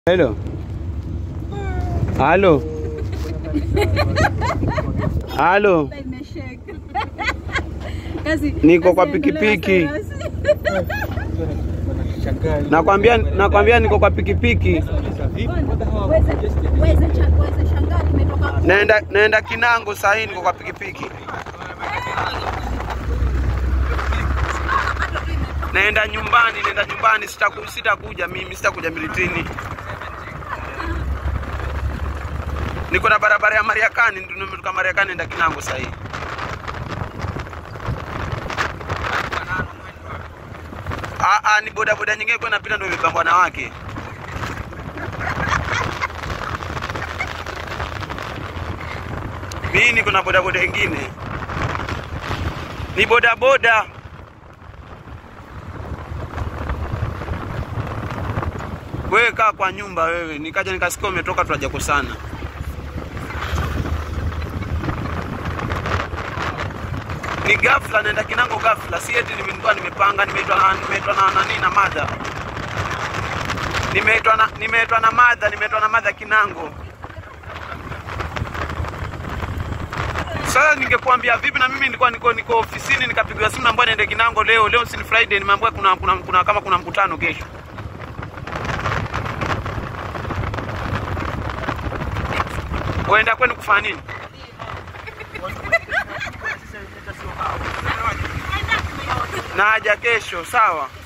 Hello. Halo. Halo. Niko kwa pikipiki. Nakwambia nakwambia niko kwa pikipiki. Naenda naenda Kinango saa hii niko kwa pikipiki. Naenda nyumbani, naenda nyumbani, sitaku sitakuja mimi, sitakuja Militini. Niko na barabara ya Mariakani, ndio nimetoka Mariakani naenda Kinango saa hii. Ah, ah, ni boda boda nyingine kwa napita ndio imepambwa na wake. Mimi niko na boda boda nyingine. Ni boda boda. Wewe kaa kwa nyumba wewe, nikaja nikasikia umetoka tunajakosana. Ni ghafla naenda Kinango ghafla, si eti nimekuwa nimepanga, nimeitwa na nimeitwa na nani na madha. Nimeitwa na nimeitwa na madha, nimeitwa na madha Kinango. Sasa ningekuambia vipi na mimi nilikuwa niko niko ofisini nikapigiwa simu naambiwa niende Kinango leo. Leo si ni Friday, nimeambiwa kuna, kuna, kuna kama kuna mkutano kesho. Uenda kwenu kufanya nini? Naja kesho, sawa.